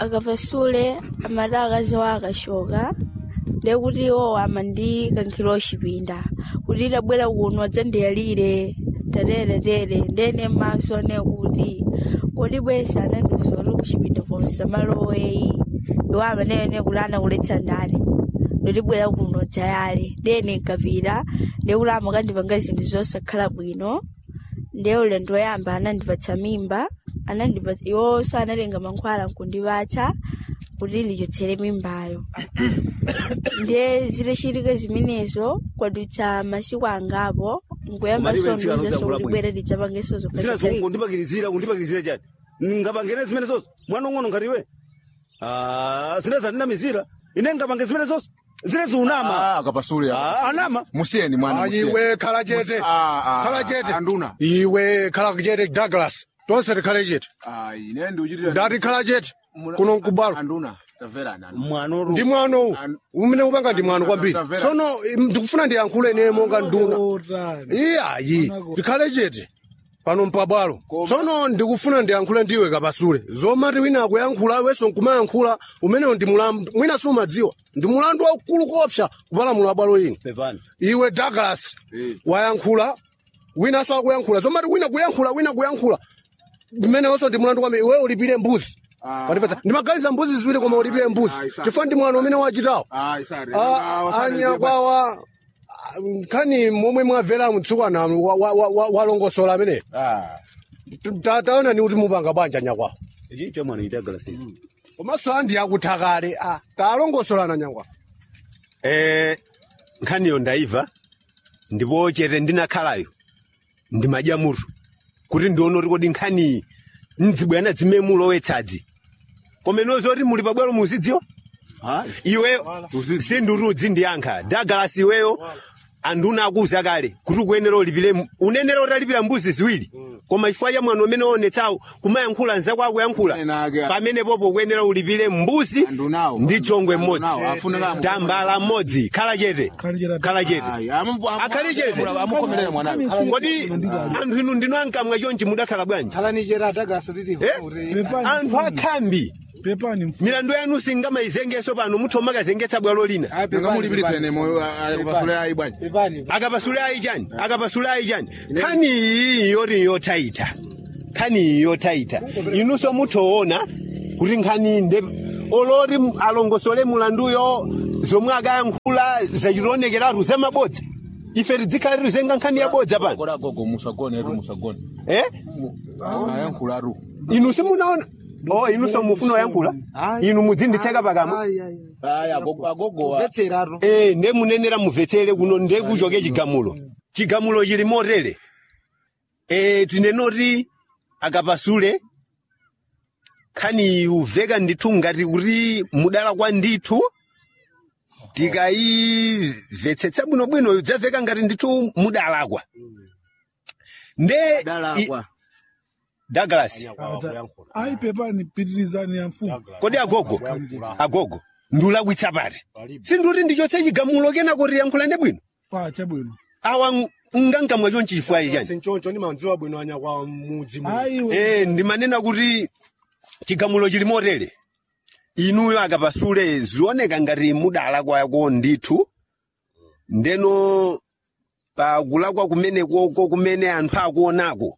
akapasule amati akazi wa akashoka ndekuti iwo amandikankhira ochipinda kuti itabwera kuno adzandiyalire tateretere ndene maso ne kuti kodi bwesa anandiuza kuti kuchipinda ponse maloweyi iwo amanene kuti anakuletsa ndale ndotibwera kuno dzayale ndene nkapita ndekuti amakandipanga zinthu zosakhala bwino ndiye ulendo woyamba anandipatsa mimba anandipatsa iwonso analenga mankhwala nkundipatsa kuti ndichotsere mimbayo ndiye zitachitika zimenezo kwadutsa masiku angapo nkuyamba Malibe sondoza ntsika sokuti bwino. bwera ndidzapangenso zina zokhazi zongo ndipakirizira kundipakirizira chani ngapangene zimene zonso mwana ung'ono ngatiwe zina zandinamizira ine ngapange zimene zonso zine ziunama Ah, akapasule Ah, anama musiyeni mwana Ayi, musiyeni. iwe khala chete Ah, ah, khala ah, chete anduna iwe khala chete douglas tonse tikhale chete Ah, ine ndiuchitira ndati khala chete kuno nkubwalo anduna tamverani anduna. mwana ndi mwanowu An- umene upanga ndi mwano kwambiri Tamvera. tsono im, ndikufuna ndiyankhule ine monga nduna iyayi tikhale chete pano mpabwalo tsono ndikufuna ndiyankhule ndiwe kapasule zomati wina akuyankhula iwenso nkumayankhula umenewo ndi mulandu mwina sumadziwa ndi mulandu waukulu kopsa kupalamula abwalo ino pepani iwe douglas Eh. wayankhula winanso akuyankhula zomati wina kuyankhula wina kuyankhula mmenewonso ndi mulandu kwambiri iwe ulipire mbuzi Ah. Wandipatsa. ndimaganiza mbuzi ziwiri koma ulipire mbuzi Ah, isa. chifukwa ndi mwano umene wachitawo Ah, isari. Ah, Ah, wasari anyakwawa ah, nkhani momwe mwamvera mtsukwana wa- wa- wa- wa- walongosola ameneyo Ah. Ta- taona ni kuti mupanga bwanja nyakwawa ichi cha mwana itagalasi komanso andi akuti kale ah, talongosolana nyakwawa eh nkhaniyo ndaiva ndipo chete ndinakhalayo ndimadyamutu kuti ndione kuti kodi nkhaniyi mdzibwana dzime mulowetsadzi komeno zoti muli pabwalo muzidziwa Ah, iweyo sindurudzi ndiyankha dagalasi iweyo anduna akuza kale kuti ukuyenera ulipire mu- unenera utalipira mbuzi ziwiri koma chifukwa cha mwano umene onetsawo kumayankhula nzako akuyankhula Ena ake- pamene popo ukuyenera ulipire mbuzi Andunawo. ndi chongwe mmodzi Andunawo, afunira- tambala mmodzi khala chete khala chete Ayi, amu- amu- Akhali chete. amu- amukomerera mwanayo. kodi anthu inu ndinu ankamwa chonchi mudakhala bwanji Alanijera Douglas ulili Eh? anthu akhambi pepani mfu milandu yanu singamayizengeso pano mutha makazengetsa bwalo lina Ngamulipiritsa moyo akapasule ayi bwanji. Pepani. akapasulayi chani akapasulayi chani nkhani iyi yoti yotaita nkhani iyi yotaita inunso muthoona kuti nkhani nde oloti m- alongosole mulanduyo zomwe akayankhula zachitonekeratu zamabodza ife tidzikhalatu zenga nkhani yabodza pano Kola gogo musagone ru musagone. eh? Ayankhula ru. inu simunaona o inunso mufuna oyankhula inu mudzinditseka pakamwa Ayi, agogo agogo. Vetseraro. Eh, nde munenera mumvetsere kuno nde kuchoke chigamulo chigamulo chili motere eh, tinenoti akapasule khani uveka ndithu ngati kuti mudala kwa ndithu tikayimvetsetsa bwinobwino udzaveka ngati ndithu mudalakwa nde i- Dalakwa. douglas ayi pepani pitirizani ya mfumu kodi agogo agogo ndulakwitsa pati sinduti ndichotse chigamulo kenako tiyankhulane bwino pa chabwino awa ng- ngangamwa chonchi chifukwa chani sinchoncho ndimadziwa bwino anyakwawa mudzi muno. ayi we eh ndimanena kuti chigamulo chili motere inuyo akapasule zioneka ngati mudala kwako ndithu ndeno pakulakwa kumenekoko kumene anthu akuonako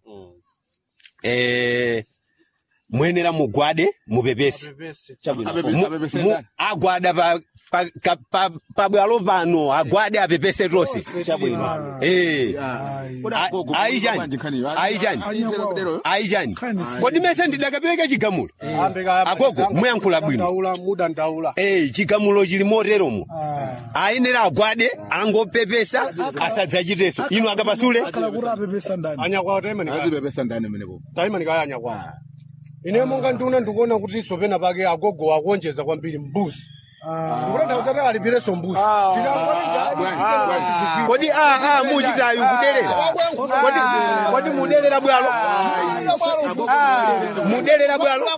eh muyenera mugwade mupepese Mu- Apepese mu- ndani? agwada pa- pa- ka- pa- pabwalo pano agwade apepese tonse eh Kola A- gogo. ayi chani? bwanji nkhani yo. Ayi chani? Achitero kudero. ayi chani Khani si- kodi mese ndidakapereka chigamulo Ambe kaya- Agogo, muyankhula bwino. Mudandaula, mudandaula Eh, chigamulo chili moteromo Ah. ayenera agwade angopepesa asadzachiteso inu akapasule kala kuti apepesa ndani anyakwawa taimani kaya Azipepesa ndani menepo. taimani kaya anyakwawa ine monga ndiuna ndikuona kuti sopena pake agogo akuonjeza kwambiri mbuzi ndikutanthauza kuti alipireso mbuzi kodi a a muchitayu kudelera kodi kodi mudelera bwalo mudelera bwalo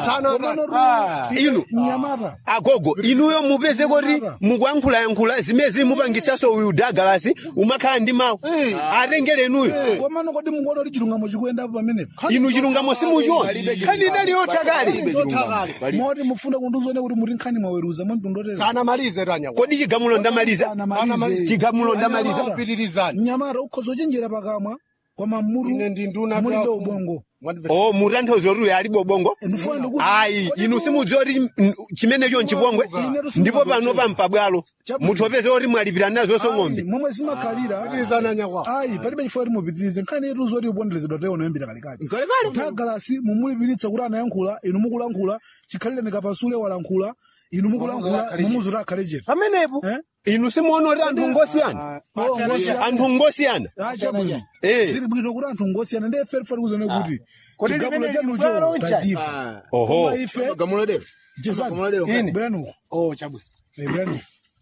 inu mnyamata agogo inuyo mupeze kuti mukuyankhulayankhula zimezi mupangitsaso uyu dagalasi umakhala ndi mawu atengere inuyo komano kodi mukuona kuti chilungamo chikuyendapo pamenepo inu chilungamo simuchiona khani inali yothakali moti mufuna kunduzone kuti muri nkhani mwaweruza mwamtundotera sanamalize tanya kodi chigamulo ndamaliza Sanamalize. chigamulo ndamaliza pitirizani mnyamata ukhoza uchenjera pakamwa koma muru ine ndi nduna mulibe tafu. ubongo o mutanthauza kuti uyu alibe ubongo ndifuna ndikuti ayi inu simudziwa kuti mm, chimenecho nchipongwe ndipo pano pampabwalo muthopeze kuti mwalipira nazonso ng'ombe momwe zimakhalira pitirizani anyakwawo ayi palibe chifukwa kuti mupitirize nkhani yetu zoti uponderezedwa tayo unoyambira kalikali tagalasi mumulipiritsa kuti anayankhula inu mukulankhula chikhalire nikapasule walankhula inu mukulankhula mumuzuti akhale chete pamenepo Eh? inu simuona kuti anthu ngosiyana Oh, ngosiyana. anthu ngosiyana Ah, chabwino Eh. zili bwino kuti anthu ngosiyana ndiye feri feri kuzone kuti Kodi chigamulo limene chanucho libwalo ncha? tachipa oho koma ife gamulo lero jesani bweranuko oh chabwino bweranuko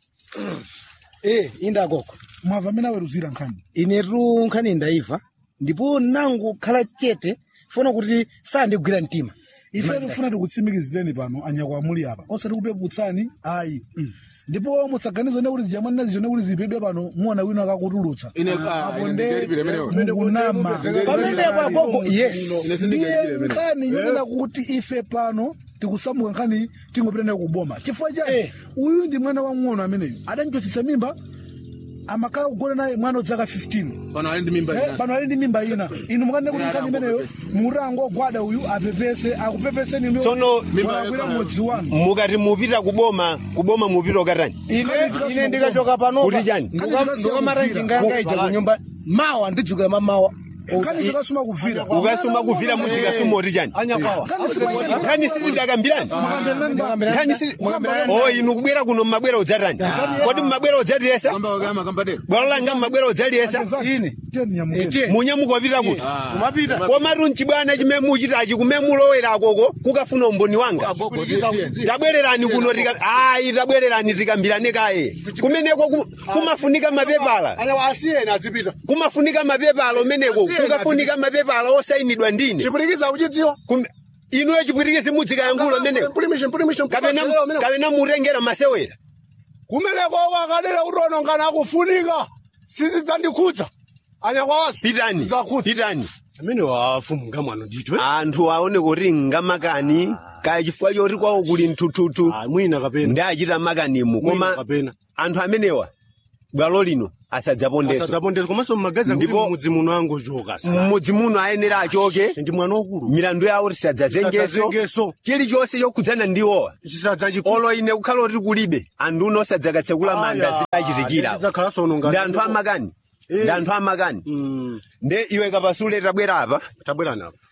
Eh, indagoko mwava amene aweruzira nkhani inetu nkhani ndaiva ndipo nangu khala chete funa kuti sandigwira mtima ife tifuna tikutsimikizireni pano anyakwa muli apa osati kupeputsani ayi ndipo musaganize ne kuti ziyamwanina zizone kuti zipedwe pano muona wina akakutulutsa ine ah, ine ndilipire menewo mukunama pamenepo agogo yes ndiye nkhani yonena kuti ife pano tikusamuka nkhani tingopitana kuboma chifukwa chani uyu ndi mwana wang'ono ameneyu adandichotsitsa mimba amakhala kugona naye mwana odzaka 15 pano ali ndi mimba Eh, ina pano ali ndi mimba ina inu mukanene kuti nkhani imeneyo mutango gwada uyu apepese akupepeseni inu Tsono walakwira mudzi wanu mukati mupita kuboma kuboma mupita ukatani ine ine ndikachoka panopa Kuti chani? ndikamata njinga yanga ija kunyumba mawa ndidzukira mamawa nkhani zikasuma kuvira ukasuma kuvira mudzikasuma oti chani anyakwawa nkhani sitidakambirani nkhani si o inu kubwera kuno mmabwera udzatani kodi mmabwera udzatiyesa kamba kama kamba de bwalo langa mmabwera udzatiyesa ine munyamuka wapita kuti kumapita komatu mchibwana chimene muchitachi kumene mulowera akoko kukafuna umboni wanga agogo tiye tabwererani kuno tika ayi tabwererani tikambirane kaye kumeneko ku- kumafunika mapepala anyakwawa asiyeni adzipita kumafunika mapepala umeneko kukafunika mapepala osayinidwa ndine chipwitikiza uchidziwa Kum- inuyo chipwitikizi mudzikayankhulo umeneko mpulimishe mpulimishe kapena kapena mutengera masewera kumeneko wakadera kutonongana akufunika sizidzandikhudza anyakwawa pitani Zakhudza. pitani amene wafumunga mwano ndithu eh? anthu aone kuti ngamakani kaya chifukwa choti kwawo kuli mthuthutu Ah, mwina kapena ndachita makanimu Mwina koma kapena anthu amenewa bwalo lino asadzapondeso asadzapondeza komanso mmagazi Ndipo- ndipo mudzi muno angochoka sa mmudzi muno ayenera achoke ndi mwana wakulu milandu yawo tisadzazengeso Tisadzazengeso. chilichonse chokhudzana ndiwowa chisadzachikhudza olo ine kukhala kuti kulibe anthu uno osadzakatsekula manda zidachitikira zidzakhalanso nonga ndi anthu amakani ndi anthu amakani nde iwe kapasule tabwera apa tabwerani apa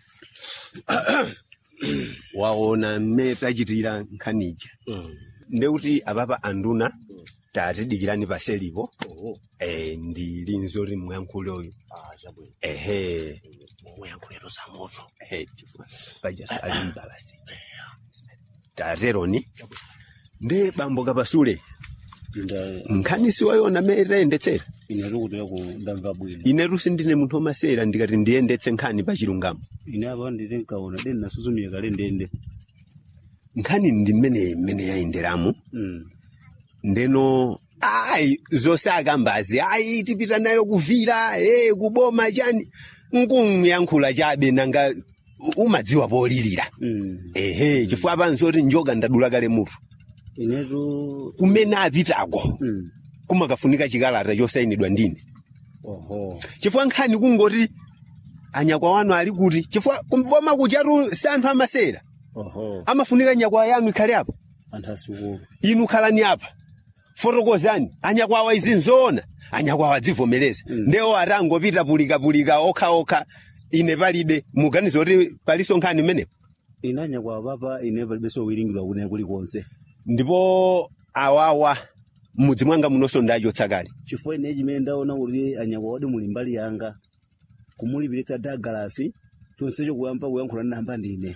waona mmene tachitira nkhanija ndekuti apapa anduna tatidikirani paselipo eh, ndili nzoti muyankhule uyu ehe muyankhuleto za moto ehe chifukwa paja ali mbalasija tateroni nde bambo kapasule nkhani siwayona mmene tayendetsera ine tikutira ku ndamva bwino inetu sindine munthu womasera ndikati ndiyendetse nkhani pa chilungamo ine apa nditi nkaona deni nasusumira kale ndende nkhani ndi mmene mmene yayenderamu Mm. ndeno ayi zonse akambazi ayi tipita nayo kuvira e kuboma chani nkunyankhula chabe nanga umadziwa polilira Mm. ehe chifukwa panzoti njoka ndadula kale mutu inetu kumene apitako Mm. kumakafunika chikalata chosayinidwa ndine oho chifukwa nkhani kungoti anyakwa wanu ali kuti chifukwa kumboma kuchatu si anthu amasera oho amafunika nyakwa yanu ikhale apo anthu asukulu inu khalani apa fotokozani anyakwawa izi nzoona anyakwawa adzivomereza mm. ndewo atangopita pulikapulika okhaokha ine palibe muganiza kuti paliso nkhani imenepo ine anyakwa papa ine palibenso wiringidwa kune kulikonse ndipo awawa mudzi mwanga munonso ndachotsa kale chifukwa ine chimene ndaona kuti anyakwa wadi muli mbali yanga kumulipiritsa dagalasi chonsecho kuyamba kuyankhula namba ndine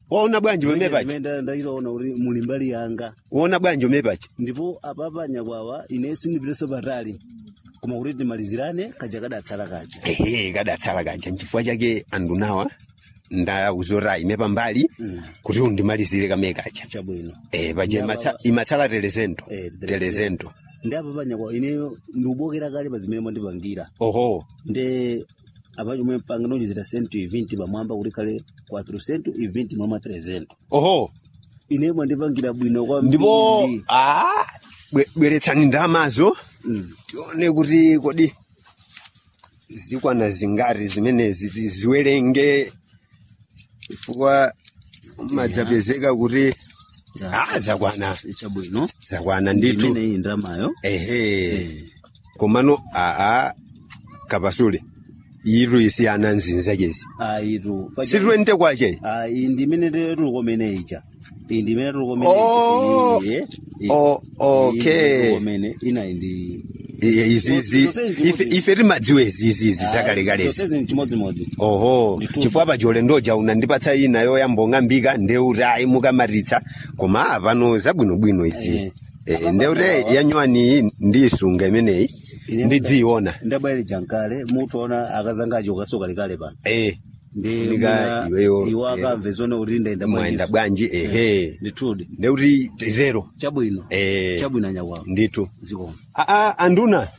waona bwanji wemepachi Ndimene ndachiona kuti muli mbali yanga waona bwanji wemepachi ndipo apapa nyakwawa ine sindipireso patali koma kuti timalizirane kaja kadatsala kaja ehe kadatsala kaja nchifukwa chake andunawa ndauzora ine pambali kuti undimalizire kamene kaja chabwino eh paja Ndaba- imatsa- imatsala telezento Eh, telezento ndi apapa nyakwawa ine ndiubokera kale pa zimene mwandipangira oho ndi apa chomwe panga nochizira sentu 20 pamwamba kuti kale 4 sentu 20 mwama 300 oho ine mwandipangira bwino kwambiri ndipo ah bwe- bweretsani ndamazo Mm. tione kuti kodi zikwana zingati zimenezi ti- ziwerenge chifukwa madzapezeka kuti ah zakwana chabwino zakwana ndithu imene iyi ndramayo ehe komano aa kapasule iru isiyana nzinzakezi ayitu situente kwache ayi ndimene tulukomene ija iyi ndimene tulukomene Oh. Oh, okay. tulukomene inayi ndi izizi Zose ndi ife chimodzi. ife timadziwa izizizi zakalekalezi zonsezi chimodzimodzi oho Ndithu. chifukwa pachole ndoja unandipatsa ina yoyambong'ambika ndeuti ayi mukamatitsa koma apano zabwinobwino izi Eh. Eh, ndeuti yanywani ndiyisunga imeneyi Ine ndidziyiona ndabwere jankale mutaona akazanga acho kasoka likale pano Eh, ndi Funika muna- iweyo, iwo eh, akamve zone kuti ndaenda mwenda bwanji ehe ndithudi ndeuti titero chabwino Eh. chabwino anyakwawo ndithu zikoma aa anduna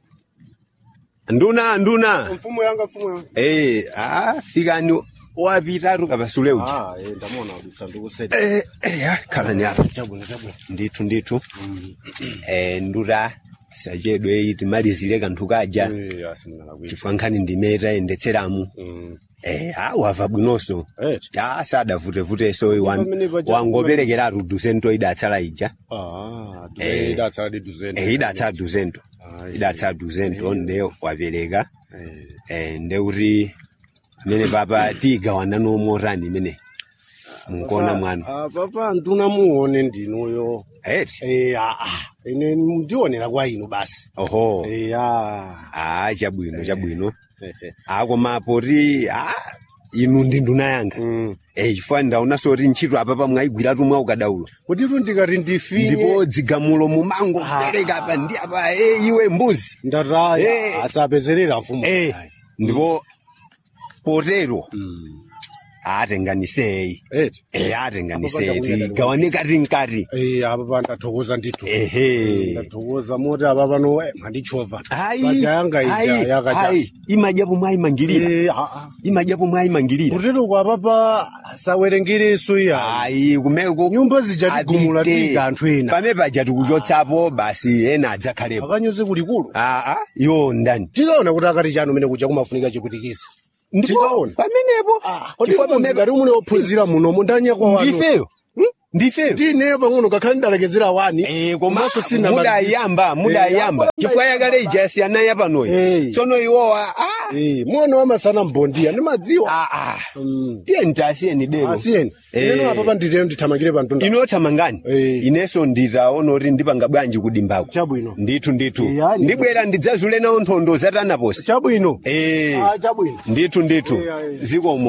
nduna nduna mfumu yanga mfumu yanga Eh, ah, fikani wapitatu kapasule uja ah eh ndamona kuti sandikuseti Eh, eh, ya, khalani apa chabwino chabwino ndithu ndithu eh, nduta tisachedwe iyi timalizire kanthu kaja eh asimnalakwira chifukwa nkhani ndimeta yendetseramu mm eh, ah, wava bwinonso eh ah, sadavutevuteso wan- pamene paja- wangoperekeratu dusento idatsala ija ah Eh. idatsala di duzeni eh, idatsala dusento Ah, idatsala dusento nde wapereka eh eh, ndeuti amene papa tiyigawana nomotani imene munkona mwana ah papa nduna muone ndinuyo eti eh ah ah ine ndionera kwa inu basi oho eh ah ah chabwino chabwino ah koma poti ah inu ndi nduna yanga mm eh chifukwa ndaonanso kuti ntchito apa pamwayigwiratu mwa ukadaulo kuti tu ndikati ndifinye ndipo dzigamulo mumango kupereka apa ndi apa eh iwe mbuzi ndataya Eh. asapezerera mfumu eh ndipo potero mm atenganisei eti eh atenganisei Apa panda tigawane kati nkati eh apa pandathokoza ndithu ehe ndathokoza moti apa pano eh mandichova ayi paja yanga ija ayi yakacha ayi imadyapo mwayimangirira eh ah ah imadyapo mwayimangirira kutero kwa papa sawerengereso iya ayi kumeko nyumba zija tigumula Apite. tiga anthu ena pame paja tikuchotsapo basi ena adzakhalepo akanyoze kulikulu aa iwo ndani tikaona kuti akati chanu mene kuja kumafunika chikutikisa tikaona pamenepo chifukwa pamene ngati mune ophunzira munomo ndanyakwa wanu ndifeyo ndifeyo ndineyo pang'ono kakhale ndalekezera wani Eh, koma komanso sina mudayamba mudayamba chifukwa yakale ija asiyana yapanoyo Eh. tsono iwowa ah, mwana wamasana mbondiya ndimadziwa ah, ah. tiyeni tasiyeni dero asiyeni Eh. ineno apa panditero ndithamangire pantunda inothamangani Eh. inenso nditaona kuti ndipanga bwanji kudimbako Chabwino. ndithu ndithu Eh, yani. ndibwera ndidzazule nawo nkhondo zatanaposi chabwino Eh, Ah, chabwino ndithu ndithu Eh, eh. zikomo